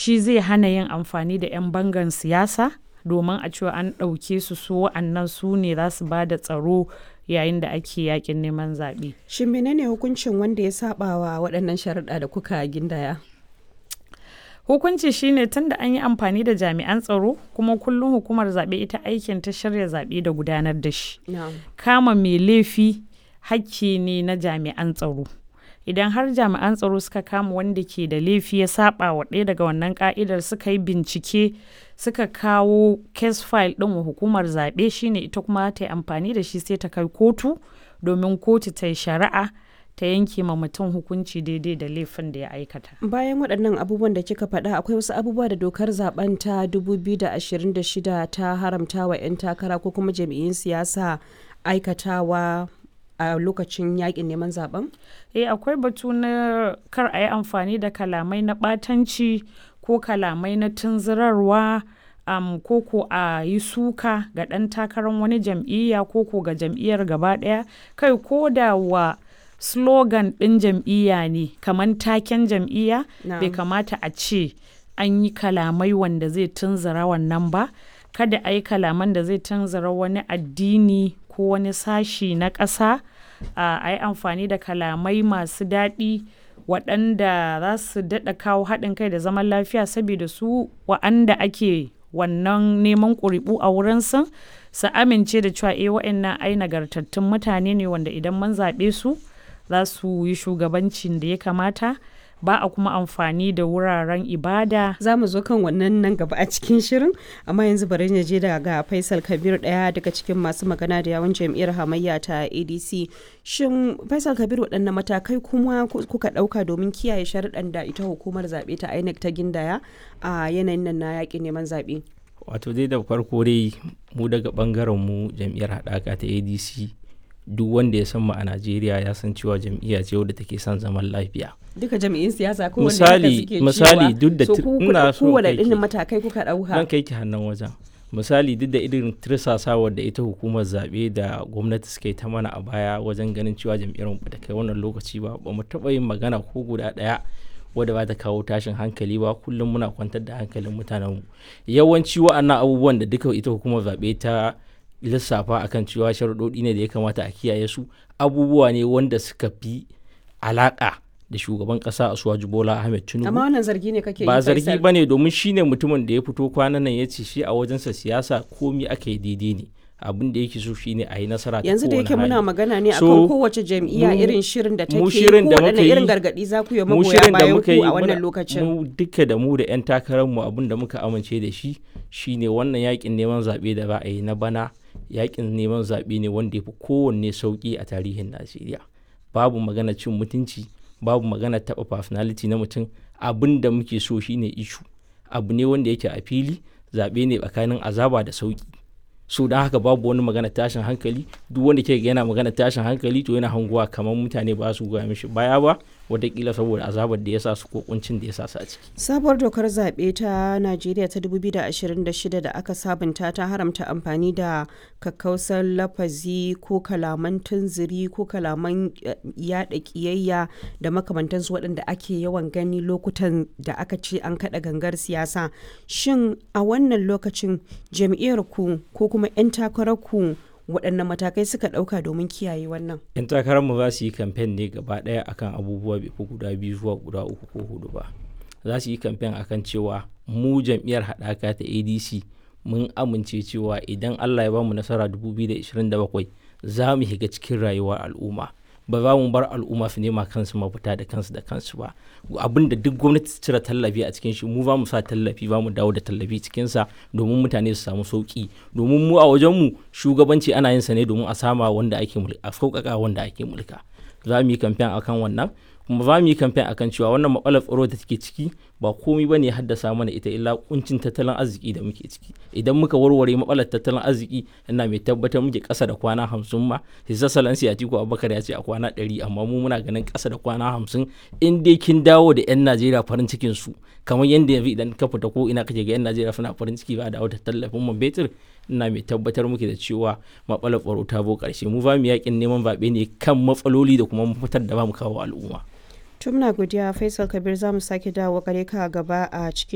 shi zai hana yin amfani da 'yan bangan siyasa domin a cewa an ɗauke su su wa'annan su ne za su ba da tsaro yayin da ake yakin neman zaɓe. Shin menene hukuncin wanda ya saba wa waɗannan sharuɗa da kuka gindaya? Hukunci shine tun da an yi amfani da jami'an tsaro kuma kullum hukumar zaɓe ita aikin ta shirya zaɓe da gudanar da shi. Kama mai laifi hakki ne na jami'an tsaro. Idan har jami'an tsaro suka kama wanda ke da laifi ya saba wa ɗaya daga wannan ka'idar suka yi bincike suka kawo case file ɗin wa hukumar zaɓe shine ita kuma ta yi amfani da shi sai ta kai kotu domin kotu ta yi shari'a ta yanke ma mutum hukunci daidai da laifin da ya aikata. Bayan waɗannan abubuwan da kika faɗa akwai wasu abubuwa da dokar zaben ta 2026 ta haramta wa 'yan takara ko kuma jami'in siyasa aikatawa a lokacin yakin neman zaben? Eh akwai batu na kar a yi amfani da kalamai na ɓatanci ko kalamai na tunzurarwa um, ko ko a yi suka ga ɗan takarar wani jam'iyya ko ko ga jam'iyyar gaba ɗaya kai ko da wa slogan ɗin jam'iyya ne kamar taken jam'iyya bai kamata a ce an yi kalamai wanda zai tunzura wannan ba kada a yi kalaman da zai tunzura wani addini ko wani sashi na ƙasa a yi amfani da kalamai masu daɗi waɗanda za su daɗa kawo haɗin kai da zaman lafiya saboda su wa'anda ake wannan neman ƙuri'u a wurinsu su amince da cewa eh wa'annan ai nagartattun mutane ne wanda idan mun zaɓe su za su yi shugabancin da ya kamata ba a kuma amfani da wuraren ibada. Za mu zo kan wannan nan gaba a cikin shirin, amma yanzu bari na je daga Faisal Kabir ɗaya daga cikin masu magana da yawon jam'iyyar hamayya ta ADC. Shin Faisal Kabir waɗanne matakai kuma kuka ɗauka domin kiyaye sharuɗan da ita hukumar zaɓe ta INEC ta gindaya a yanayin nan na yaƙin neman zaɓe? Wato dai da farko dai mu daga ɓangaren mu jam'iyyar haɗaka ta ADC duk wanda ya san mu a Najeriya ya san cewa jam'iyya ce wadda take son zaman lafiya. Duka jam'iyyun siyasa ko misali misali duk da ina so kowane irin matakai kuka dauka. Zan kai ki hannun wajen. Misali duk da irin tirsasawar da ita hukumar zaɓe da gwamnati suka yi ta mana a baya wajen ganin cewa jam'iyyar mu ta kai wannan lokaci ba ba mu taɓa yin magana ko guda ɗaya wadda ba ta kawo tashin hankali ba kullum muna kwantar da hankalin mutanenmu yawanci wa'annan abubuwan da duka ita hukumar zaɓe ta lissafa akan cewa sharuɗoɗi ne da ya kamata a kiyaye su abubuwa ne wanda suka fi alaƙa da shugaban ƙasa a suwaji bola ahmed tinubu amma wannan zargi ne kake ba zargi ba ne domin shi ne mutumin da ya fito kwanan nan ya ce shi a wajensa siyasa komi aka yi daidai ne abin da yake so shine a yi nasara ta yanzu da yake muna magana ne akan kowace jam'iyya irin shirin da take mu shirin da muka yi irin gargadi za ku yi magoya bayan ku a wannan lokacin mu duka da mu da yan takarar mu abin da muka amince da shi shine wannan yakin neman zabe da ba a yi na bana yakin neman zaɓe ne wanda ya fi kowanne sauƙi a tarihin najeriya babu magana cin mutunci babu magana taɓa personality na mutum abin da muke so shine ishu abu ne wanda yake a fili zaɓe ne tsakanin azaba da sauƙi so don haka babu wani magana tashin hankali duk wanda ke yana magana tashin hankali to yana hanguwa kamar mutane ba su goya mishi baya ba watakila saboda azabar da ya sa su ko kuncin da ya sa su a ciki. Sabuwar dokar zaɓe ta Najeriya ta 2026 da aka sabunta ta haramta amfani da kakkausar lafazi ko kalaman tunziri ko kalaman yaɗa ƙiyayya da makamantansu waɗanda ake yawan gani lokutan da aka ce an kaɗa gangar siyasa. Shin a wannan lokacin jam'iyyar ku ko kuma 'yan takarar ku waɗanne matakai suka ɗauka domin kiyaye wannan? 'yan takararmu za su yi kamfen ne gaba ɗaya akan abubuwa bai fi guda biyu zuwa guda uku ko hudu ba za su yi kamfen akan cewa mu jam'iyyar haɗaka ta adc mun amince cewa idan allah ya bamu nasara 2027 za mu shiga cikin rayuwar al'umma ba za mu bar al'umma su nema kansu mafita da kansu da kansu ba abin da duk gwamnati ta cire tallafi a cikin shi mu ba mu sa tallafi ba mu dawo da tallafi cikin sa domin mutane su samu sauki domin mu a wajen mu shugabanci ana yin sa ne domin a sama wanda ake mulka a sauƙaƙa wanda ake mulka za mu yi kamfen akan wannan kuma za mu yi kamfen akan cewa wannan matsalar tsaro da take ciki ba komai bane haddasa mana ita illa kuncin tattalin arziki da muke ciki idan muka warware matsalar tattalin arziki ina mai tabbatar muke kasa da kwana hamsin ma hisa salansi a tiku abubakar ya ce a kwana ɗari amma mu muna ganin kasa da kwana hamsin in dai kin dawo da yan najeriya farin cikin su kamar yadda yanzu idan ka fita ko ina kake ga yan najeriya suna farin ciki ba dawo da tallafin man betir ina mai tabbatar muke da cewa matsalar tsaro ta bo karshe mu ba mu yakin neman zaɓe ne kan matsaloli da kuma mafitar da ba mu kawo al'umma tun muna godiya faisal kabir za mu sake dawo gare ka gaba a cikin